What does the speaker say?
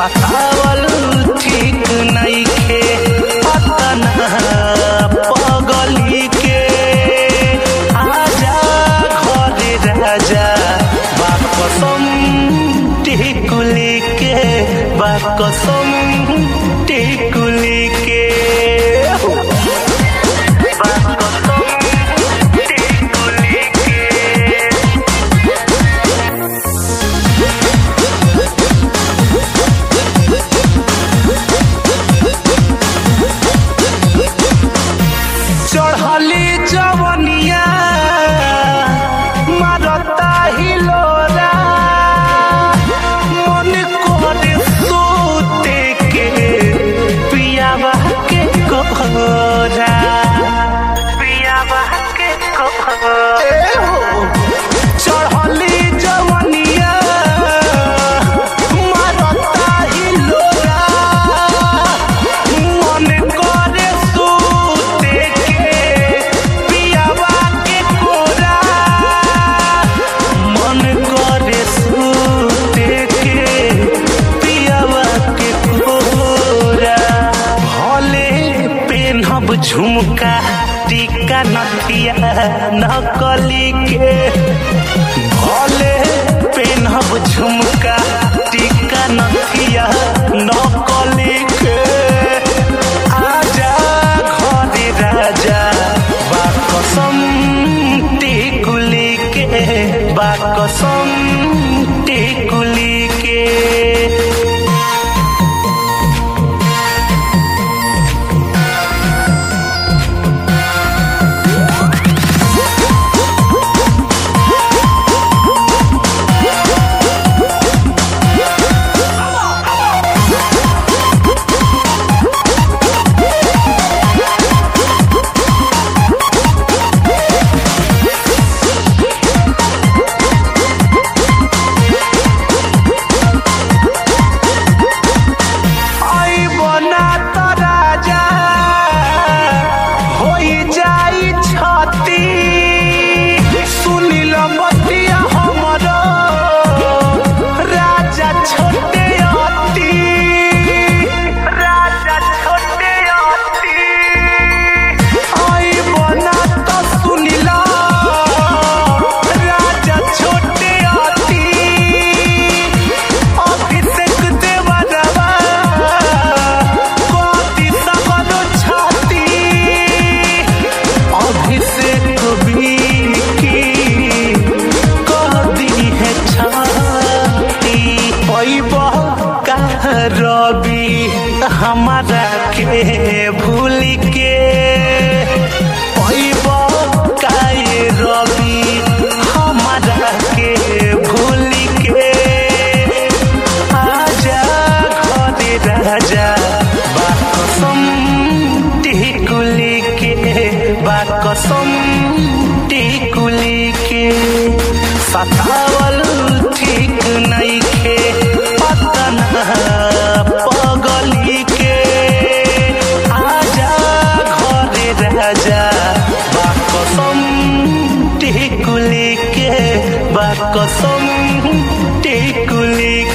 सतावल ठीक नइखे अतना पगली के आजा घरे राजा बाकसम टिकुली के बाकसम टिकुली के बाकसम टिकुली के चढ़ली जवनिया मारता हिलोरा मन करे सोते के पियावा के कोहरा पियावा के कोहरा चढ़ली जवनिया मारता हिलोरा मन करे सूते के पियावा के कोरा मन करे सूते के पियावा के कोरा भले पेनहब झुमका टीका नथिया नकली के भले पेनहब झुमका टीका नथिया नकली के आजा घरे राजा बाकसम टिकुली के बाकसम टिकुली के आई बना त राजा होई जाई छती सुनिल बतिया हमर राजा छोटे अति राजा छोटे अति आई बना त सुनिल राजा छोटे अति अभिषेक देवरवा कति सकल छाती अभिषेक बीकी कदी है छाती पैब का रवि हमारा के भूल के पैब का ये रवि हमारा के भूल के आजा घरे राजा बाकसम टिकुली के बाकसम टिकुली के सतावल ठीक नइखे अतना पगली के आजा घरे राजा बाकसम टिकुली के बाकसम टिकुली